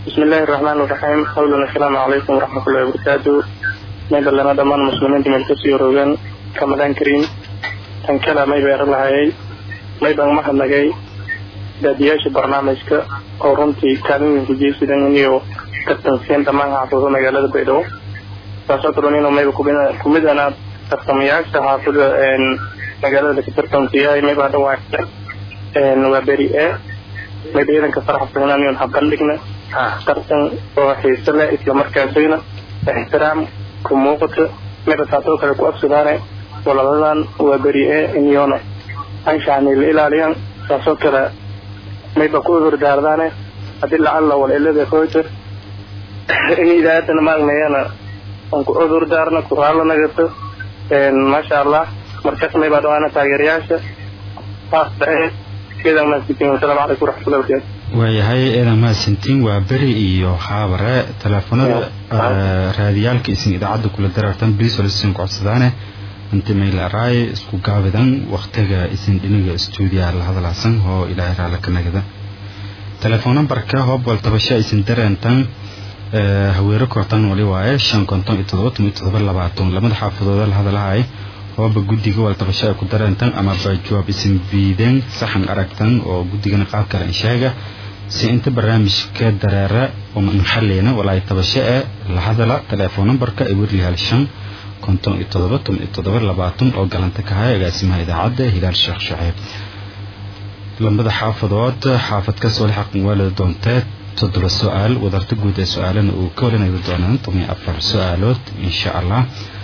بسم الله الرحمن الرحيم أولا السلام عليكم ورحمة الله وبركاته ميدا لنا دمان مسلمين من كسي روغان رمضان كريم tan kale may beeran lahayay may baan mahadnagay daadiyaasha barnaamijka oo runtii kaalin kujeysidan iyo tartansiin dhammaan xaafado magaalada baydhabo taasoo kaloo inuu mayba kumid ana tartamayaasha xaafada magaalada ka tartansiyahay mayba dhawaaqda waa beri e mayba ciidanka faraxsanaan iyon habandhigna tartan oo xiise leh islamarkaasina ixtiraam ku muuqata mayba taasoo kale ku absadaane walaladan waa beri e inyoona anshaxni la ilaaliyaan taasoo kale mayba ku hurdaardaane haddii lacalla walilada hoyta in idaayadana maagnayana aan ku cudurdaarna ku raalanagato maasha allah markaas maybaa dhawaana taageerayaasha keedan mahadsantiin wasalaamu calaykum waraxmatullahi wabarakatu waayahay eedan mahadsantiin waa beri iyo haabare teleefonada raadiyaalka isin idaacadda kula darartan bilisol isin codsadaane inta maylaaraay isku gaabidan waktiga isin dhiniga stuudiyaha la hadlaasan oo ilaahay raalla ka nagada telefoon nambarka hobwal tabasha isin dareentan haweero kortan wali waaye shan konton iyo todoba toban iyo todoba labaatan lamada xaafadooda la hadalahay hooba guddiga wal tabasha ay ku dareentan amaba jawaab isin biideen saxan aragtan oo guddigana qaab kale sheega si inta barnaamijka dareera uma inxaleyna walaay tabasho ee la hadala telefoon nambarka ay werliyaal shan konton iyo todoba toban iyo todoba labaatan oo galanta ka haya agaasimaha idaacadda hilaal sheekh shaceeb lambada xaafadood xaafad ka soo lixaqan waalida doontee toddoba su-aal wadarta guud ee su-aalana uu ka walanagi doonaan toban iyo afar su-aalood insha allah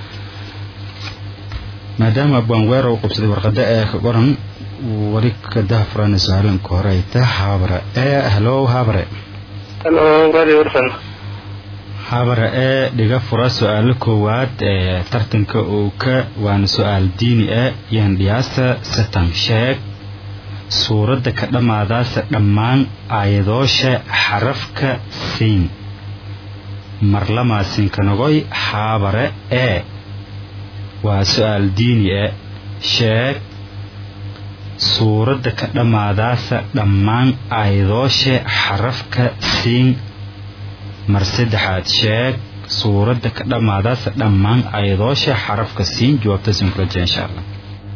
maadaama abwaanweer uu qabsaday warqada ee qoran wali ka dahafurana su-aalanka hore ay tahay haabare ee halo haabare halo radio warsan habare ee dhiga fura su-aalo koowaad ee tartanka uu ka waana su-aal diini ah yandhiyaasa satan sheeg suuradda ka dhammaadaasa dhammaan aayadoosha xarafka siin marlamaasinka haabare ee waa su-aal diini ah sheeg suuradda ka dhammaadaasa dhammaan aayadoosha xarafka siin mar saddexaad sheeg suuradda ka dhammaadaasa dhammaan ayadoosha xarafka siin jawaabta siin kula jira insha allah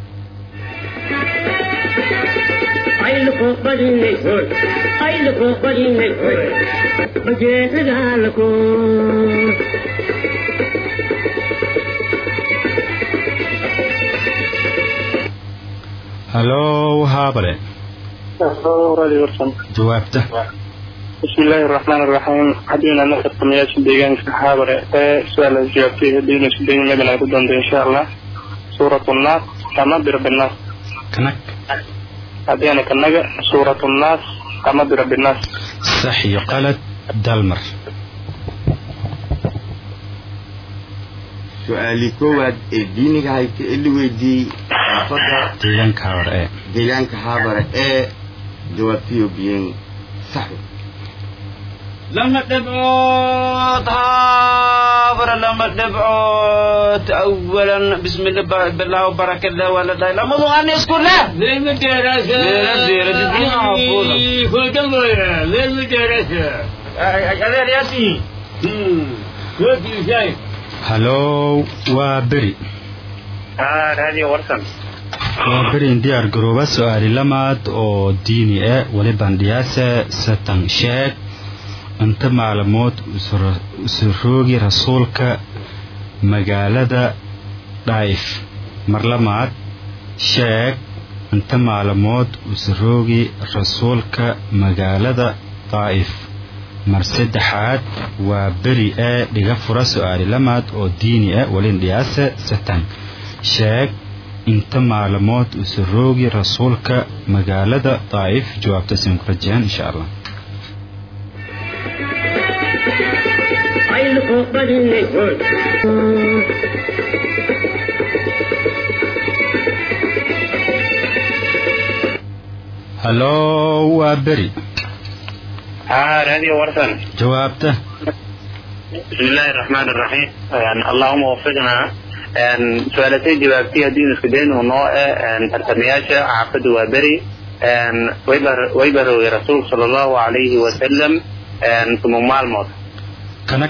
halo haabale radio warsan jawaabta بسم الله الرحمن الرحيم حدينا نقر تمياش ديغان كحابرة سؤال الجوابتي هدينا سبين مبنى ردون إن شاء الله سورة الناس كما برب الناس كنك هدينا كنجا سورة الناس كما برب الناس صحي قالت دالمر su-aali koowaad ee diiniga hayta ee la weydiiyey xaafadda deegaanka haabare ee deegaanka haabare ee jawaabtiyo biyeen sax لما دبعوت هابر لما دبعوت اولا بسم الله بالله وبركة الله ولا لا لما مو اني اسكت لا ليه مدرسة ليه زيرة الدين عفونا كل كلمة ليه مدرسة غير ياسي كيف شايف halo waa beri آه radio warsan waa berin diyaar garooba su-aali lamaad oo diini ah waliban dhiyaasa satan sheeg inta maalmood usuroogi rasuulka magaalada dhaa'if mar lamaad sheeg inta maalmood usuroogi rasuulka magaalada daa'if mar saddexaad waa beri ee dhiga fura su-aali lamaad oo diini ah walin dhiyaasa satan sheeg inta maalmood usuroogi rasuulka magaalada daa'if jawaabta siin ku rajayaan insha allah halo waa beri آه radio warsan jawaabta بسم الله الرحمن الرحيم يعني اللهم وفقنا su-aalatay jawaabtay haddii isku daynu noo e tartamayaasha xaafadda waa beri wayba rogay rasuulka sala allahu calayhi wasalam tumo maalmood kanag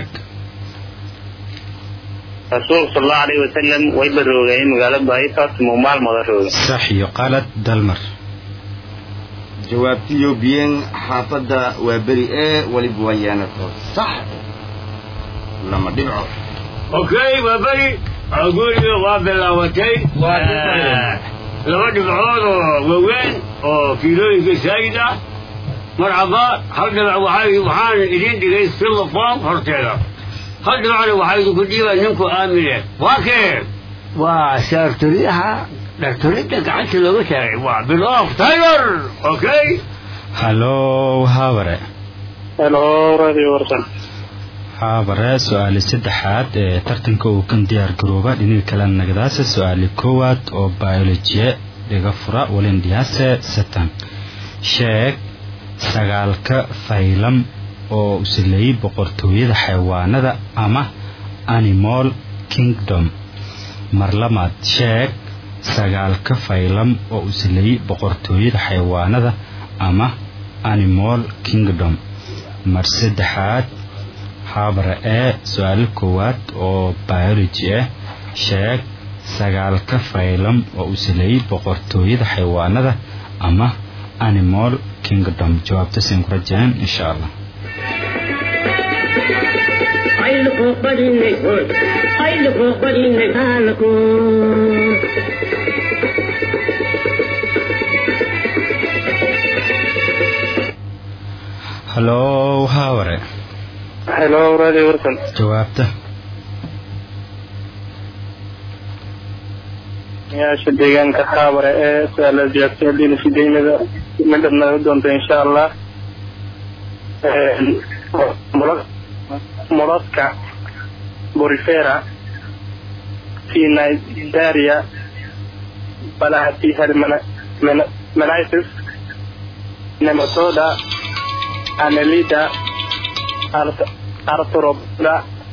rasuulku sal allahu alayhi wasalam way baroogayeen magaalo baaifa tumo maalmooda rooga sax iyo qalad dalmar jawaabtiyo biyen xaafadda waa beri ee weliba waa yeanato sax lama dhibco اوكي وبري اقول لي وابل لاوتي لما دفعون ووين وكيلوين سايدة مرحبا هل دفع وحاي وحان إذين دقيس في اللفام هرتيلا هل دفع وحاي كديبا نمكو آمنة واكيف وصارت ريحة دكتوريتك عشان لو شارع بالأوف تايلر اوكي hallow haabare helo radio warsan haabare su-aali saddexaad ee tartanka uu kan diyaar garooba dhinaca kale nagdaase su-aali koowaad oo biolojiye dhiga fura walindhiyaase satan sheeg sagaalka faylam oo usileeyey boqortooyada xayawaanada ama animal kingdom mar lamaad sheeg sagaalka faylam oo usileeyey boqortooyada xayawaanada ama animal kingdom mar saddexaad habra ee su-aalo koowaad oo biology ah sheeg sagaalka faylam oo uu saleeyey boqortooyada xayawaanada ama animal kingdom jawaabta siin ku rajeen insha allah ayluko badinay hoy ayluko badinay kaalako hallow haaware helo radio warsan jawaabta yaasha deegaanka haabare ee su-aala jawaabtay haddiina fideynada midab naga doonta insha allah molodka borifera tinidaria balahati hermenitis nematoda anelida arthropoda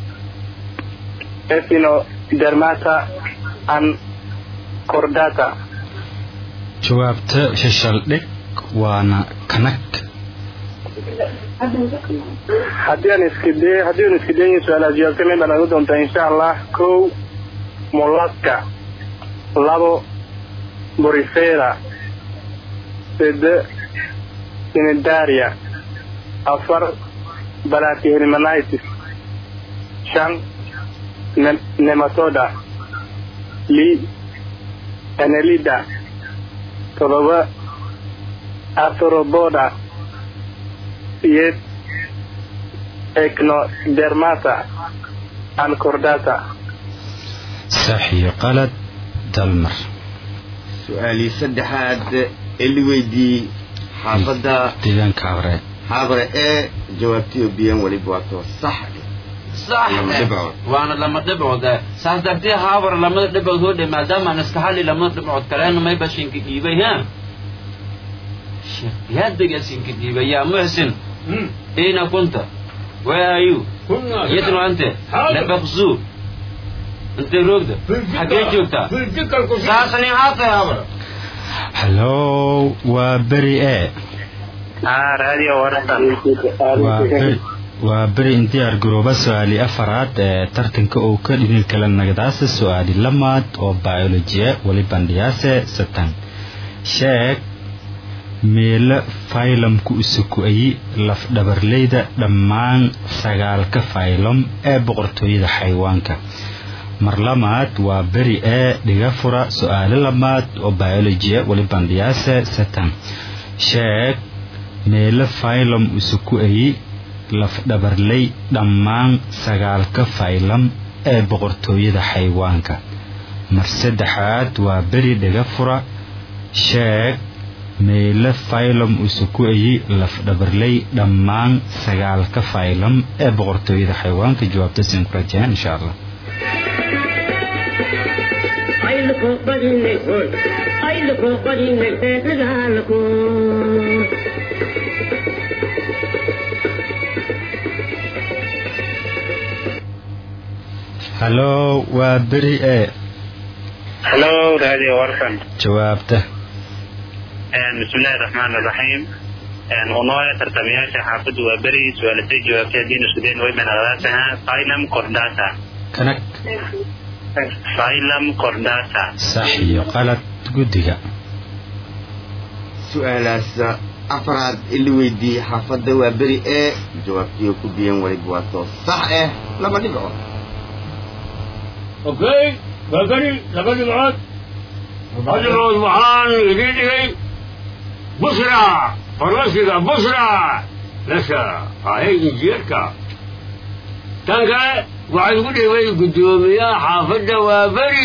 ethinodermata and cordata jawaabta shashaldhig waana kanag haddii aan iskide haddii aan iska dayin su-aalaha jawaabta mid baa naga doontaa insha allah kow molaska labo borifera sede sinidaria afar balatihelmanitis shan ne- nematoda li enelida todoba arthropoda siyeed ecnodermata and cordata sax iyo qalad dalmar su-aalii saddexaad ee la weydiiyey xaafadda deegaanka habre habre ee jawaabtiyo biyen weliba waato sax صح لما دبعوا. وانا لما دبعوا ده صح درتي هابر لما دبعوا هو ده ما دام انا استحالي لما دبعوا كلام ما يبقى شيء كديبه ها يا دقة سين كديبه يا محسن اين كنت وين ار يو كنا يدرو انت حاضر. لا بخزو انت روك ده حكيت جوكتا في الذكر كنت ساسني عاطي هابر hallow waa beri e ah radio warsan waa beri waa beri in diyaar garooba su-aali afaraad ee tartanka uu ka dhini kala nagdaase su-aali lamaad oo biolojiye weli bandhiyaase satan sheeg meelo faylamku isuku-ayi lafdhabarleyda dhammaan sagaalka faylom ee boqortooyada xayawaanka mar lamaad waa beri ee dhiga fura su-aalo lamaad oo biolojiye weli bandhiyaase satan sheeg meelo faylom isuku-ayi lafdhabarley dhammaan sagaalka faylam ee boqortooyada xayawaanka mar saddexaad waa beri dhiga fura sheeg meelo faylom isuku-ayi lafdhabarley dhammaan sagaalka faylam ee boqortooyada xayawaanka jawaabta siin ku rajeen insha allah ayluko badinay hoy ayluko badinay dagaalako hallow waa beri e hello radio warsan jawaabta bismillahi raxmaan raxiim unooya tartamayaasha xaafadda waa beri su-aalatay jawaabtay haddiinu iskudayn way banaqdaataha phylum cordata kanag phylum cordata sax iyo qalad guddiga su-aalaas afraad ili weydiiyey xaafadda waa beri ee jawaabtiyo ku biyan weliba waa too sax eh lama dhibco okay waa beri laba dhibcood laba dhibcood waxaan idiin dhigay busra farmasiga busra mesha ahay injineerka tan kale waxaa igu dhigay guddoomiyaha xaafadda waa beri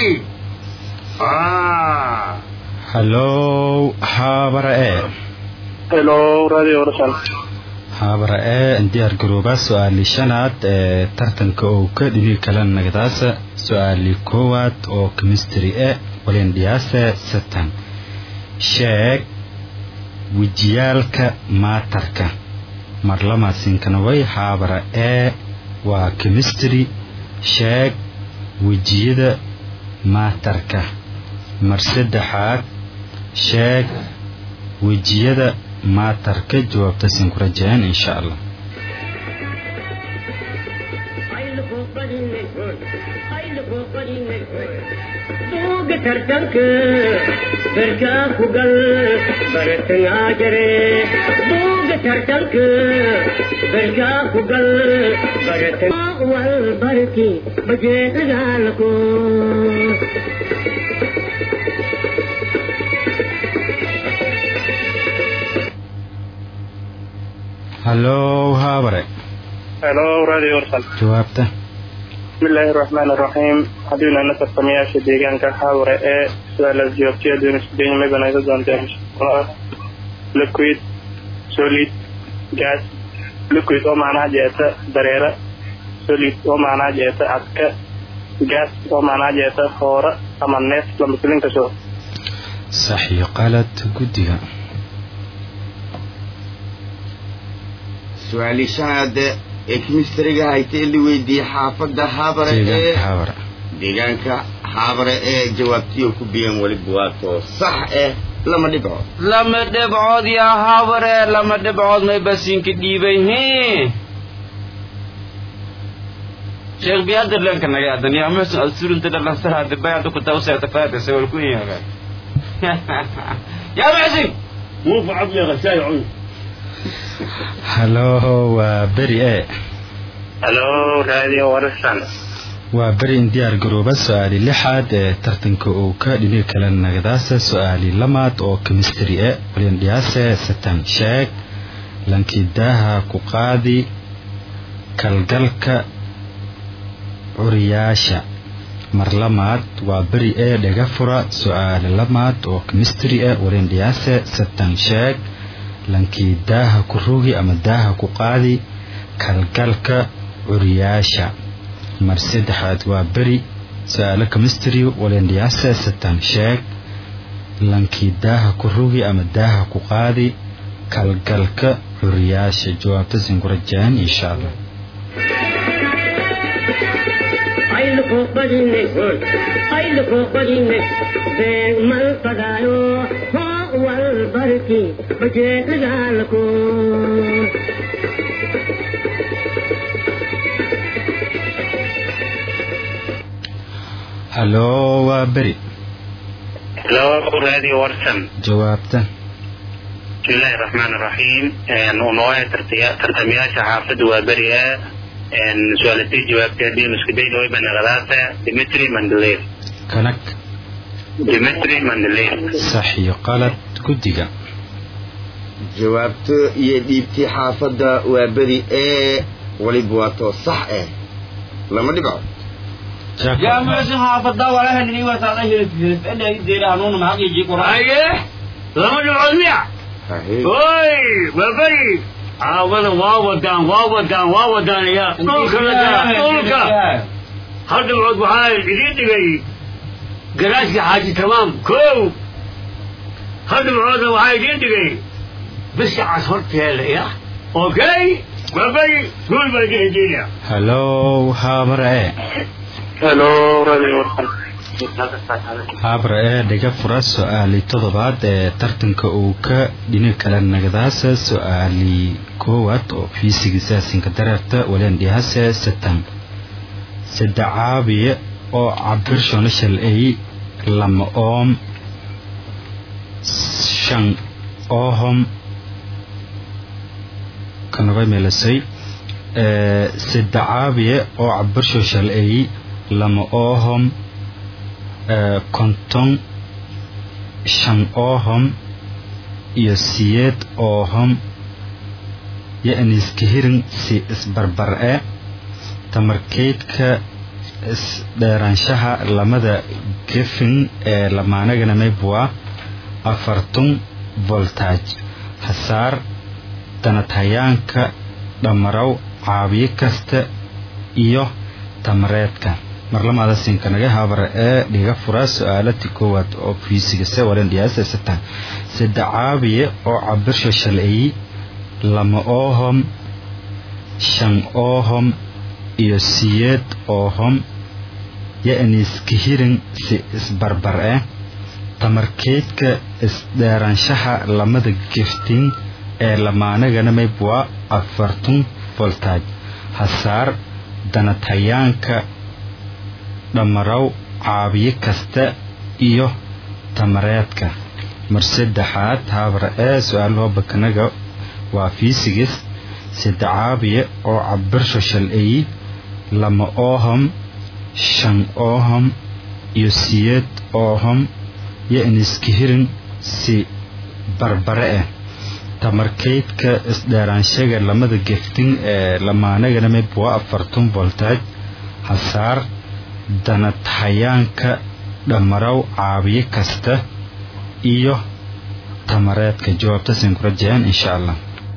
hallow haabara ee hello radio warsan haabara ee diyaar garooba su-aali shanaad ee tartanka oo ka dhigi kala nagdaasa su-aali koowaad oo chemistry e walendhiyaase satan sheeg wejiyaalka maatarka marlamaasinkanaway haabara ee waa chemistry sheeg wejiyada maatarka mar saddexaad sheeg wejiyada maatarka jawaabta siin ku rajayaan insha allah buuga tartanka barkaa ku gal baratangaa jare buuga tartanka barkaa ku gal baratan wal barki bajeedagaalako hallow haabare hello radio warsan jawaabta bismillaahi raxmaan raxiim haddiinu ana tartamayaasha deegaanka haaware ee su-aalaas jawaabtay haddiinu iskudayn mabanaysa doonteen oo ah liquid solid gas liquid oo macnaha jeeta dareera solid oo macnaha jeeta adka gas oo macnaha jeeta hoora ama neef lamasilin kasoo sax iyo qalad guddiga su-aali shanaad ee kimistriga hayta ili weydiiyey xaafadda haabare ee deegaanka haabara deegaanka haabare ee jawaabtiyo ku biyan weliba waa too sax eh lama dhibco lama dhibcood yaa habare lama dhibcood may basinka dhiibay he sheekh biyadir lenka naga adan yaa muxsin asurunta dhalasara dibayada ku tawseeta faata sawal ku yaga yaa muxsin muufa cabdi qasaay cun hallow waa beri e hello radio warsan waa beri in diyaar garooba su-aali lixaad ee tartanka uu ka dhigi kala nagdaasa su-aali lamaad oo chemistry e walendhiyaase satan sheeg lankidaaha ku qaadi kalgalka curiyaasha mar lamaad waa beri ee dhaga fura su-aali lamaad oo chemistry e walendhiyaase satan sheeg lankii daaha ku rogi ama daaha ku qaadi kalgalka curiyaasha mar saddexaad waa beri su-aalo chemistry walendhiyaase satan sheeg lankii daaha ku rogi ama daaha ku qaadi kalgalka curiyaasha jawaabta siin ku rajayaan insha allah ayluko badinay hoy ayluko badinay been mal fadaayo hoo wal barki bajeedagaalako hallow waa beri hello radio warsan jawaabta bismillaahi raxmaan raxiim unooya tartamayaasha xaafadda waa beri ee su-aalatay jawaabtay haddiinu iskudayn way banaqdaata dimitri mandaleer kanag dimitri mandaleer sax iyo qalad guddiga jawaabto iyo dhiibtii xaafadda waa beri ee weliba waa too sax eh lama dhibco yaa muxsin haafada walaha nini wasaada hilib hilib ena ideera hanuuna maxaq iyo jiikura haye lama dhibcood miya Haye. oy waa beri caawada waa wadaan waa wadaan waa wadaan ya dhulka la daa dhulka hal dhibcood waxaa idiin dhigay garaashka xaaji tamaam kow hal dhibcoodna waxaa idiin dhigay bisha cas horteeda ya okay waa beri guul baa idin hediinaya hallow haabara e hello radio warsan haabra ee dhiga fura su-aali toddobaad ee tartanka uu ka dhini kala nagdaasa su-aali koowaad oo fiisigisaasinka dareerta walendhihase satan sadacaabiye oo cabirshona shalay lama oom shan oohom kanaba meelasay sadacaabiye oo cabirsho shalay lama oohom konton shan oohom iyo siyeed oohom yo-aniiska hirin si isbarbar e tamarkeydka isdheeraanshaha lamada gefin ee lamaanagana maybwa afartun voltage hasaar danadhayaanka dhammarow caabiyo kasta iyo tamareedka marlamaada sinkanaga habara ee dhiga fura su-aalati koowaad oo fiisigase walendhiyaasa satan sadacaabiye oo cabirsho shalay lama oohom shan oohom iyo siyeed oohom yo-aniiska hirin si isbarbar eh tamarkeydka isdheeraanshaha lamada geftin ee lamaanagana maybwa afartun voltage hasaar danadhayaanka dhammarow caabiyo kasta iyo tamareedka mar saddexaad haabra ee su-aalahoo bakanaga waa fiisigis sadacaabiye oo cabirsho shalay lama oohom shan oohom iyo siyeed oohom yo-aniiska hirin si barbare ah tamarkeydka isdheeraanshaga lamada geftin ee lamaanagana maybwa afartun voltage hasaar danadhayaanka dhammarow caabiyo kasta iyo tamareedka jawaabtasin kula jeceen insha allah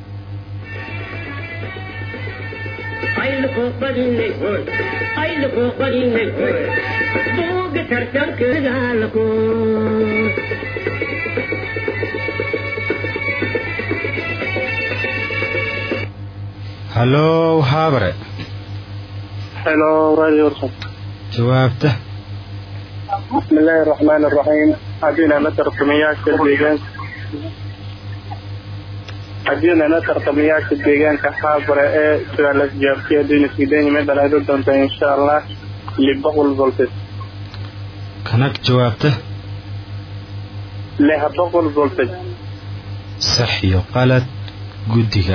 buuga tartankaagaalako hallow haabare hello radio warsan jawaabta بسم الله الرحمن الرحيم حدينا نتر تمياك الديجان حدينا نتر تمياك الديجان كحابرة ايه سؤال جابتي دين سيدين مدى لا دونت ان شاء الله لبقل فولتج kanag jawaabta لها بقل فولتج sax iyo qalad guddiga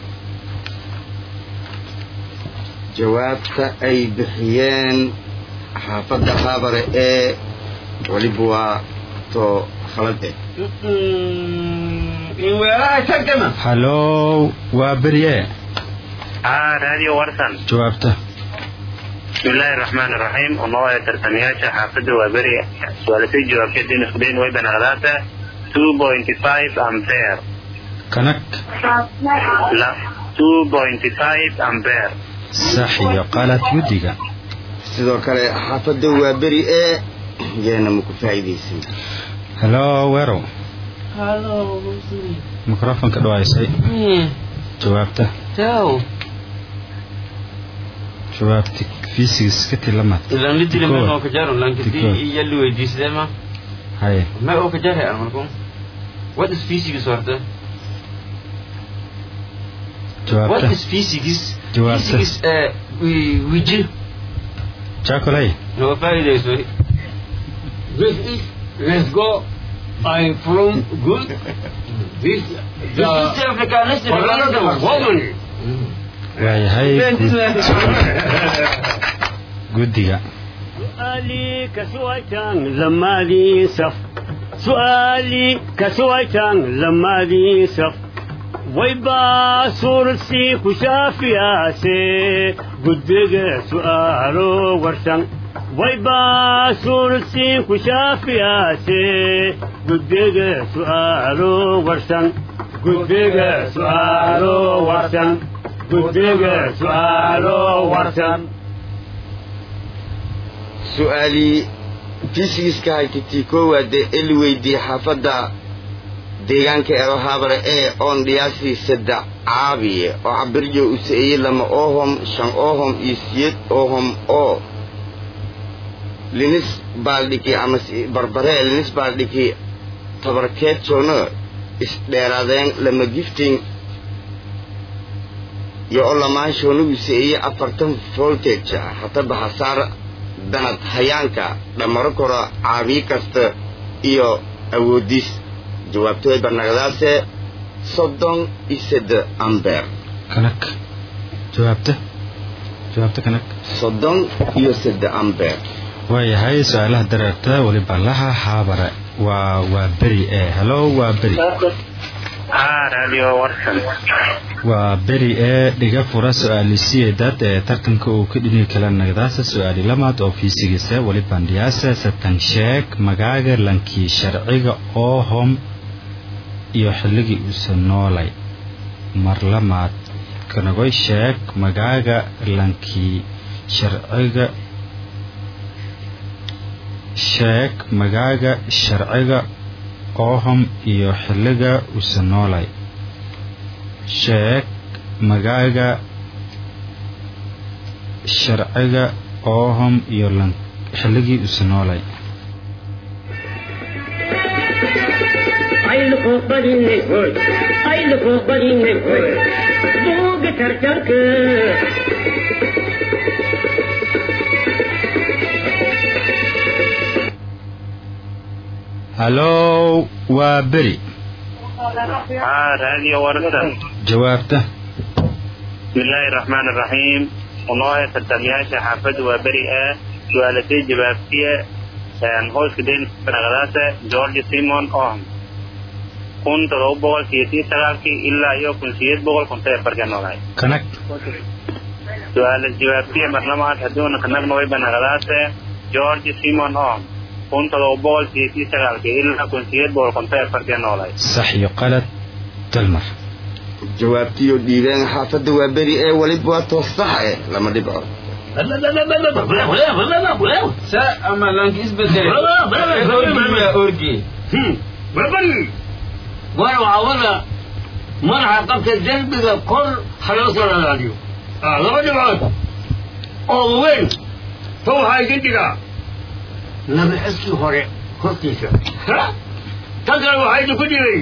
jawaabta ay bixiyeen xaafadda haabare ee weliba waa too khalad eh in weeraha tagana hallow waa berye haa radio warsan jawaabta بسم الله الرحمن الرحيم ونوع ترتمياشا حافظ وبري سؤالتي جواب كدين اسكدين ويبن غلاتا 2.5 امبير kanag لا 2.5 امبير sax iyo qalad guddiga sidoo kale xaafadda waa beri ee yeena maku faa'iidaysan hallow weerow mikrofonka dhawaysay jawaabta Ciao. jawaabti fiisigis ka tilamaad Ilan litili Tikood. ma oo ka jaro lankiti Tikood. yalli weydiisade ma haye ma oo ka jare aan markum what is physics horta what jawaabta is physics Jawaabta. physics eh wi- wiji jaakolay no faa'iidayso This is, let's go. I'm from good. This, the, East Africa listen another woman. waayahay guddiga سؤالي كسويتان لما لي سف سؤالي كسويتان لما لي سف ويبا صورتي كشافي آسي قدق سؤالو ورسن ويبا صورتي كشافي آسي قدق سؤالو ورسن قدق سؤالو ورسن قدق سؤالو ورسن su-aalii fisigiska haytitii koowaade ee la weydiiyey xaafadda deegaanka ero haabare ee oon dhiyaasii saddex caabiye oo cabirjo u sa'eeyey lama oohom shan oohom iyo siyeed oohom oo linis baaldhiki ama si- barbaree linis baaldhiki tabarkeed joogno isdheeraadeen lama gifting iyo oo lamaan shoonugiisa iyo afartan voltage ah hataba hasaar danad hayaanka dhammaro kora caabiyi kasta iyo awoodiis jawaabtooy banagadaase soddon iyo sedde ambeer kanag jawaabta jawaabta kanag soddon iyo sedde ambeer waayahay su-aalaha dareerta weliba laha haabare waa waa beri ee helo waa beri haa radio warsan waa beri ee dhiga fura su-aalisiyeedad ee tartanka uu ka dhini kala nagdaasa su-aali lamaad oo fiisigiisa weli bandhiyaasa satan sheeg magaaga lankii sharciga oo hom iyo xilligii uusa noolay mar lamaad kanagoy sheeg magaaga lankii sharciga sheeg magaaga sharciga oohom iyo xilliga uusa noolay sheeg magaaga sharciga oohom iyo lan xilligii uusa noolay aynu koo badinay hoy aynu koo badinay hoy buuga tartanka hallow waa beri haa radio warsan jawaabta bismillaahi raxmaan raxiim unoohe tartamayaasha xaafadda waa beri ah su-aalatay jawaabtiye hooska denaqadaasa george simon ohm kun todoba boqol sideetan sagaalkii ilaa iyo kun sideed boqol konton iyo barka noolahay kanag su-aala jawaabtiye marlamaad haduuna kanagna way banaqadaase george simon ohm kun todoba boqol sideetan sagaalkii ilaa kun sideed boqol konton iyo barka noolahay sax iyo qalad dalmar jawaabtiyo dhiibeen xaafadda waa beri ee weliba waa toos sax eh lama dhibco sa ama lanki isbedel orgi wabari war waxawada madaxa qabta derbiga kor ha loo soo lalaadiyo Ah, laba dhibcood oo weyn ta waxaa idin dhigaa laba xiskii hore hortiisa Ha? tan kale waxaa idinku dhigay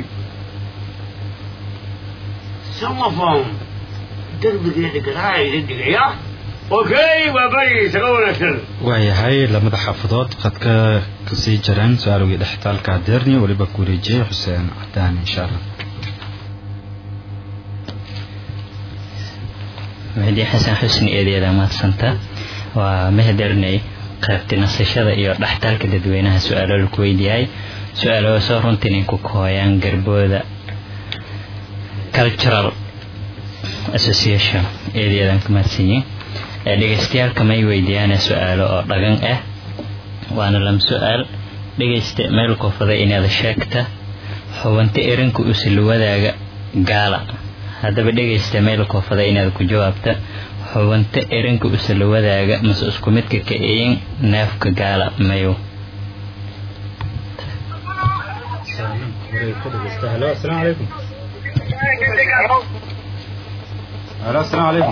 samafon derbigeeda gadaa idin dhigaya okay waa bari isaga wanaagsan waayahay lamada xaafadood qadka kasii jareen su-aalogii dhexitaalka adeerni weliba ku wareejiyey xuseen cadaan insha allah mahdi xasan xusni eedeeda mahadsanta waa mahadernay qaybta nasashada iyo dhextaalka dadweynaha su-aalo laku weydiiyay su-aalo soo runtii nin ku kooyaan garbooda cultural association eedeedan ka mahadsanyiin ee dhegeystayaalka may weydiiyaan su-aalo oo dhagan ah waana lam su-aal dhegeysta meel koofada inaad sheegta xubinta erinka usula wadaaga gaala haddaba dhegeysta meel koofada inaad ku jawaabta xubinta erinka usula wadaaga mase isku midka ka eyin neefka gaala mayow halo asalaamu calaykum halo asalaamu calaykum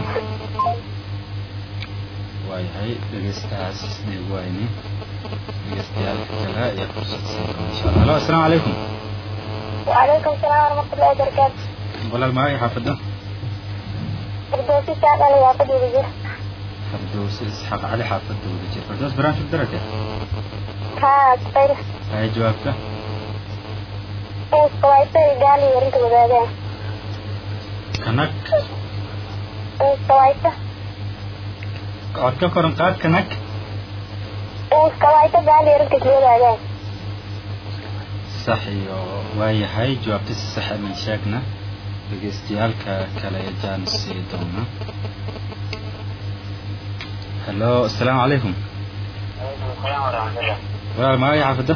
waayahay dhegeystahaas dhiig wayni dhegeystayaalka kale ayaa fursad siin doona insha allah halo asalaamu calaykum وعليكم السلام ورحمة الله وبركاته walaal magacii xaafadda فردوسي سعد علي يعقد وزير fardowsi isxaaq cali xaafadda wada jir fardows barnaamij daraka ها طير hay jawaabta إنس قوايسة قال لي يرنك بغادان kanag إنس قوايسة cod ka koran qaad kanag إنس قوايسة قال لي يرنك بغادان sax iyo waayahay jawaabta si sax amin sheegna dhegeystayaalka kale ee jaan sii doona halo asalaamu calaykum walaal magacii xaafadda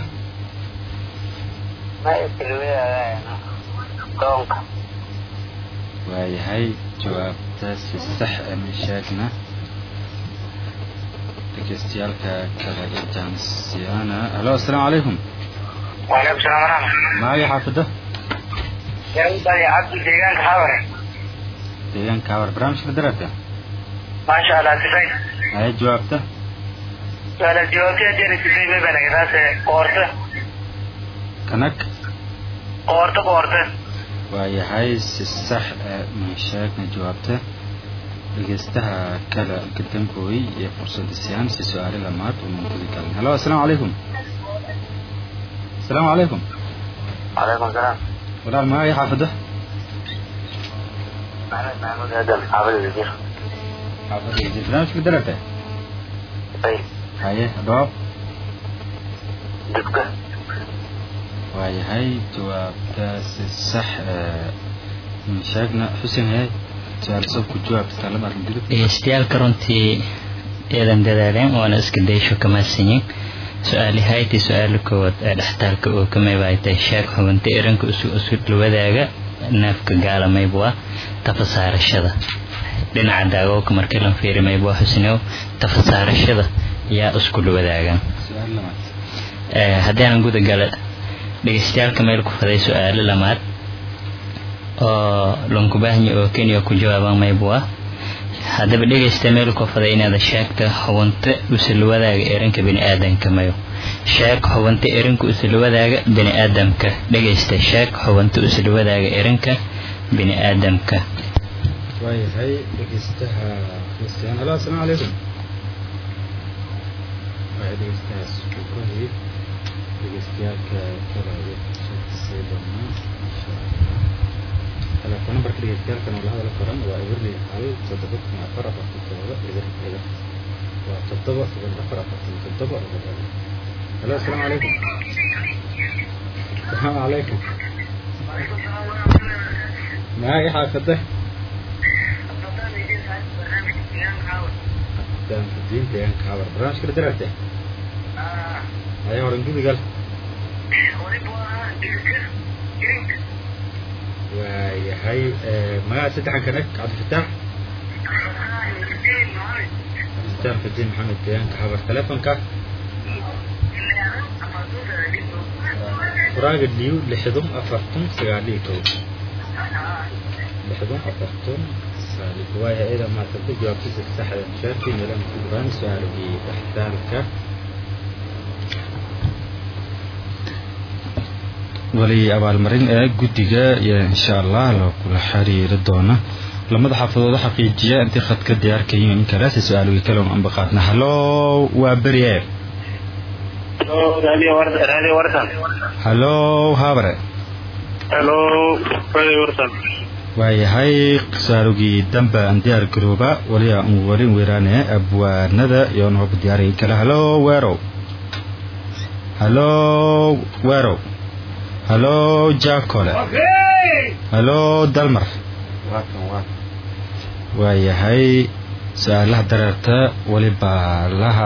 waayahay jawaabta si sax amin sheegna dhegeystayaalka kale ee jaan siyaana halo asalaamu calaykum وعليكم السلام ورحمة magacii xaafadda الله عبد الديوان حاضر deegaanka war barnaamijka darata ما شاء الله سفين hay jawaabta su-aalaas jawaabteeda derisisay may banagadaase qoorta kanag qoorta qoorta waayahay si sax ee ma sheegna jawaabta dhegeystaha kale gadambooy iyo fursada siyaan si su-aale lamaad unan gudi galin halo assalaamu calaykum assalaamu calaykum calaykum salaam walaal magacii xaafada maxamed maxamuud aadan xaafada jir xaafada jir barnaamijka dararta ay haye dhawaab dibka waayahay jawaabtaasi sax ee ma sheegna xuseen hayay su-aal soo ku jawaabta talamaad gudub dhegeystayaaalka runtii eedan dadaaleen waana iska daysho kamaasanyin su-aali hayti su-aala koowaad ee dhextaalka oo kamaybaaytay sheeg xubinta iranka isu isu dhawadaaga neefka gaalamaybu ah tafasaarashada dhinaca daagowka markii lan fiiri maybu ah xusnew tafasaarashada yaa isku dhawadaagan su-aal lamaad haddii aanan guda gala dhegeystayaalka meel ku faday su-aalo lamaad oo lankubahnya oo kenya ku jawaabaan maybu ah haddaba dhegeysta meel ku faday inaad sheegta xubinta usulwadaaga erinka bini-aadamka mayo sheeg xubinta erinka usulwadaaga bini-aadamka dhegeysta sheeg xubinta usulwadaaga erinka bini-aadamka waayahay dhegeystaha kristiyan halo assalaamu calaykum waaya dhegeystahaas uu ka hoyay dhegeystayaaalka kale iyo sii doonaa insha allah telefoon nambarka dhegeystayaaalkan oo la hadal koran waa eberli hal toddoba kun afar afartan toddoba eber eber waa toddoba eber afar afartan toddoba eber eber halo assalaamu calaykum assalaamu calaykum magacii xaafada diin deegaanka habar barnaamijka la daraarte haya horan gudigal waayahay magaca saddexan kanag cabdifitaax cabdifitaax fadiin maxamed deegaanka habar telefonka furaaga liw lixdun afartun sagaaliyo kow lixdun afartun sagaaliyo kow waayahay iyada maasabta jawaabtiisa saxda mushaarkii meelaha ku dhawaan su-aalagii dhextaalka wali abaalmarin ee guddiga iyo insha allah loo kula xiriiri doona lamada xaafadooda xaqiijiya intii khadka diyaarka yihiin in kale si su-aalogii kale aan baqaadna halo waa beri e radio warsan radio warsan halo habre helo radio warsan waayahay su-aalogii dambe aan diyaar garooba wali aan wali weeraane abwaanada iyo nooba diyaarayay kale halo weerow halo weerow halo jacole halo dalmar waayahay su-aalaha dareerta walibaa laha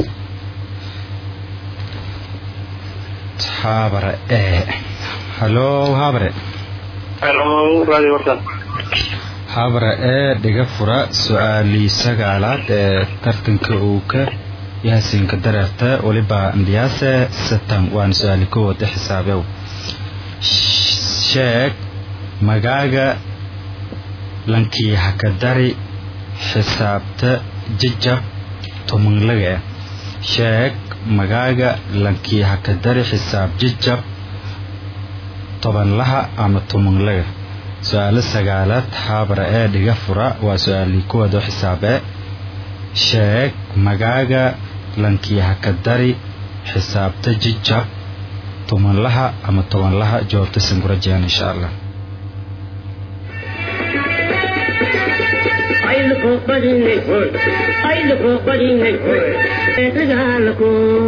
habare e halo habare helo radio warsan habare ee dhiga fura su-aalii sagaalaad ee tartanka uu ka yaasinka dareerta walibaa ndiyaase satan waana su-aali koowaad xisaabew sheeg magaaga lankii hakadari xisaabta jajab tumanlaga ah sheeg magaaga lankii hakadari xisaab jajab tobanlaha ama tumanlaga su-aalo sagaalaad haabara ee dhiga fura waa su-aalii kuwaad oo xisaabee sheeg magaaga lankii hakadari xisaabta jajab tobanlaha ama tobanlaha jawaabta sangurajaan insha allah ayluko badinay hoy ayluko badinay hoy eedagaalako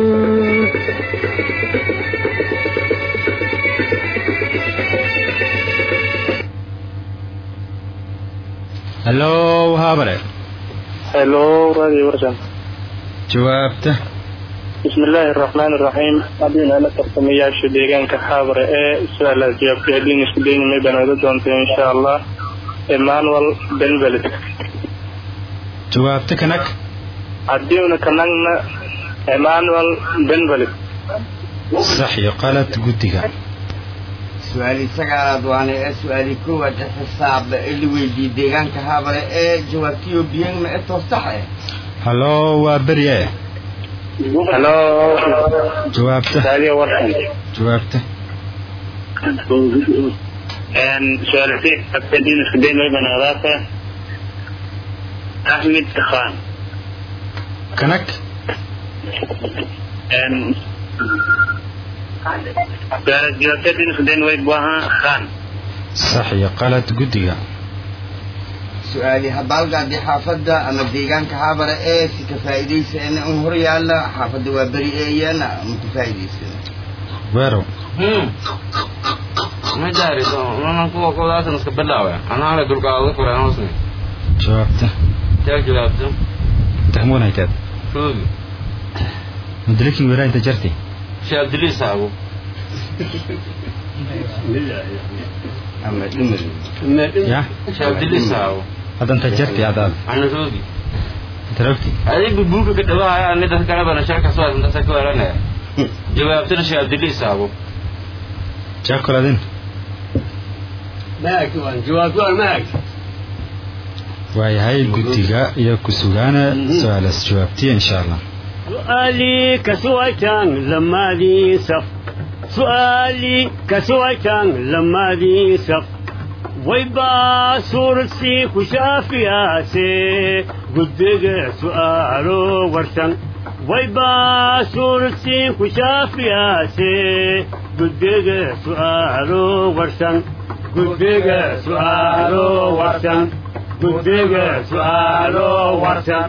halo haabare helo radio warsan jawaabta بسم الله الرحمن الرحيم أبين أنا تقسمياش ديغان كحابر إيه سؤال جواب كهدين سدين ميبان ودونت إن شاء الله إيمانويل بن بلد jawaabta kanag عديونا كنغنا إيمانويل بن بلد sax iyo qalad guddiga su-aali sagaalaad waana ee su-aali koowaad ee xisaabda ee la weydiiyey deegaanka habare ee jawaabtiyo biyan ma etoo sax eh halo waa berye halo jawaabta raadiyo warsan jawaabta su-aalasi abtadiin isku day mayba naqdaasa axmed khan kanag su-aalas jawaabtadiin isku day way buaha khan sax iyo qalad guddiga su-aali habaalgaadii xaafadda ama deegaanka haabara ee si ka faa'iidaysana un hor yaalla xaafadda waa beri eeyana ma ka faa'iidaysana weerow ma jaariso manan kuwa koodaasna iska bilaawe anaale dulkaada furan hoosne jawaabta taag jawaabto dahmunayteed roogi mudalikin weeraa inta jarti shee abdiliis aago ama dhimir ya shee abdiliis aago hadda inta jarti adaad ana roogi tarogti adigu buuka ka dhawaaya ani dadka kalebana sheeka soo intasa ka weeranaya jawaabtana shee abdiliis aago jaakoladin maag waan jawaab waan maag waayahay guddiga iyo ku sugaana su-aalaas jawaabtiya insha allah سؤالي كسويتان لما ذي سف سؤالي كسويتان لما ذي سف ويبا سورسي كشافياسي قدق سؤالو ورسن ويبا سورسي كشافياسي قدق سؤالو ورسن قدق سؤالو ورسن قدق سؤالو ورسن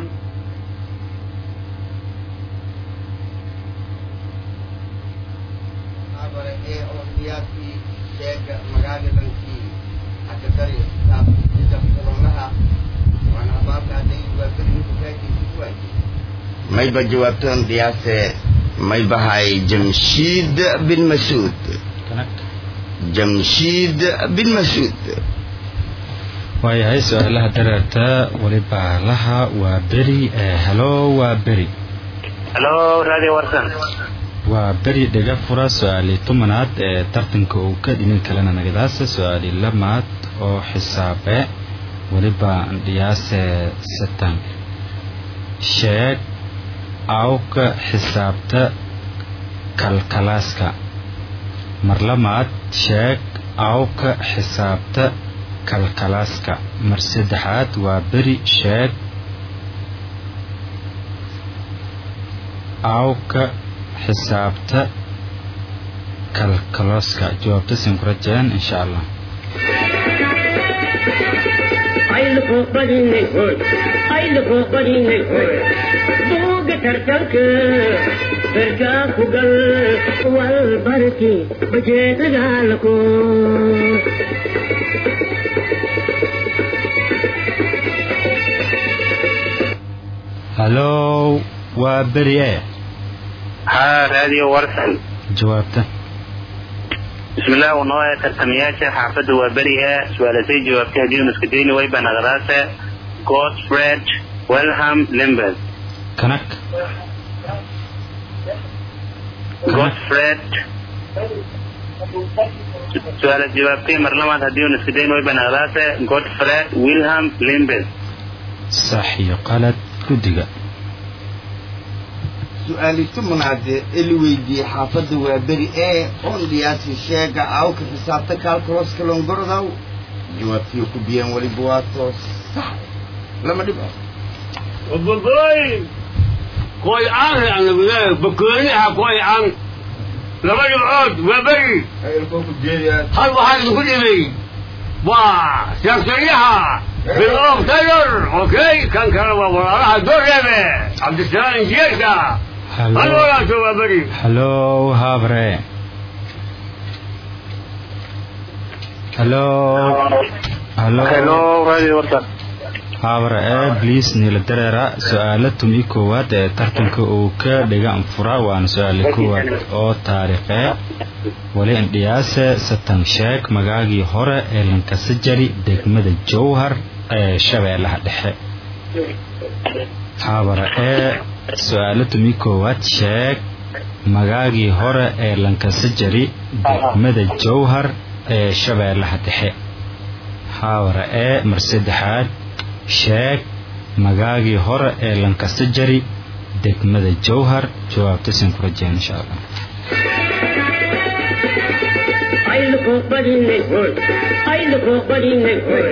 haabara ee oo qiyaastii sheega magaalilankii akadari saabsida kulanaha waana habaalgaadii waa beri ninka faa'iidaysa ku waayay mayba jawaabtaan qiyaase maybahay jamshiid bin masuud jamshiid bin masuud waayahay su-aalaha dareerta weliba laha waa beri ee helo waa beri halo raadiyo warsan waa beri dhega fura su-aali tumanaad ee tartanka uu ka dhinin kalena nagadaasa su-aali lamaad oo xisaabe weliba dhiyaase satan sheeg awka xisaabta kalkalaaska mar lamaad sheeg awka xisaabta kalkalaaska mar saddexaad waa beri sheeg awka xisaabta kalkalooska jawaabta sin ku rajeen insha allah ayluku badinay hoy ayluku badinay hoy buuga tartanka berkaa ku gal wal barki bajeedagaalako halow waa beri e ha raadiyo warsan jawaabta bismillaah unoo tartamayaasha xaafadda waa beri e su-aalasay jawaabtay haddii isku dayni wayba naqdaase godfred welham limbes kanag godfred su-aalas jawaabtay mar labaad haddii isku dayni wayba naqdaase godfred wilham limbes sax iyo qalad guddiga su-aali tumanaade eli weydiiyey xaafadda waa beri ee oon dhiyaasi sheega awka xisaabta kaalkoloska longorodaw jawaabtiyo ku biyeen weliba waa toos sax lama dhib Baboy! Koy aan aan lagu bakooni ha koy aan laba dhibcood waa beri hal waxaa idinku dhibay waa siyaasariyaha bilow taylor okay kan kale waa walaalaha doreebe cabdisalaam injiyeerka hal halo walaalka waa beri halow habre halo halo hello radio warsan habre ee bliis niila dareera su-aala tumi koowaad ee tartanka uu ka dhiga anfura waana su-aala koowaad oo taariikhee wali indhiyaase satan sheeg magaagii hore ee lankasajari degmada jowhar ee shabeellaha dhexe habara ee su-aala tumi koowaad sheeg magaagii hore ee lankasajari degmada jowhar ee shabeellaha dhexe habara ee mar saddexaad sheeg magaagii hore ee lankasajari degmada jowhar jawaabta sin ku rajeen insha allah ayluko badinay hoy ayluko badinay hoy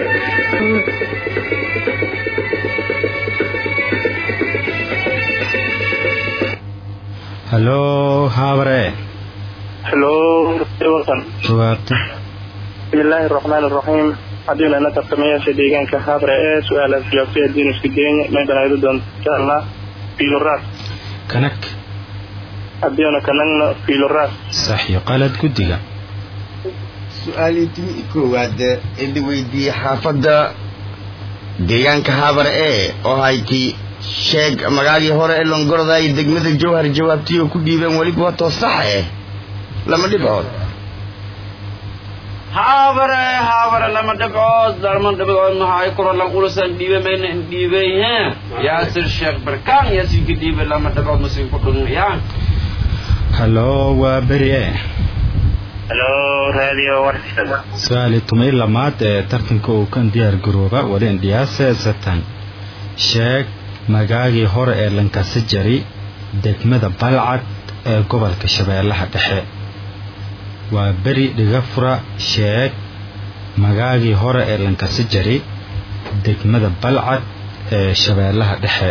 halo haabare hello wasan jawaabta bismillaahi araxmaani araxiim haddiina ina tartamayaasha deegaanka habre ee su-aalaas jawaabtay haddiinu isku dayna meedan aydu doonto insha allah fiiloraas kanag haddiina kanagna fiiloraas sax iyo qalad guddiga su-aalii timi koowaad ee la weydiiyey xaafadda deegaanka habar ee oo hayti sheeg magaagii hore ee longoroday degmada jowhar jawaabtii oo ku dhiibeen weliba waa toos sax eh lama dhibcood haabare haabare lama dhibcood lama dhibcood maxay kuro lan ulusan dhiibe mayna dhiibey he yaasir sheekh barkaan yaasinka dhiibe lama dhibcood masin ku dhunaya halo waa beri e hello radio warsan su-aali tumay lamaad ee tartanka uu kan diyaar garooba wali indhiyaase satan sheeg magaagii hore ee lankasi jari degmada balcad ee gobolka shabeellaha dhexe waa beri dhigafura sheeg magaagii hore ee lankasi jari degmada balcad ee shabeellaha dhexe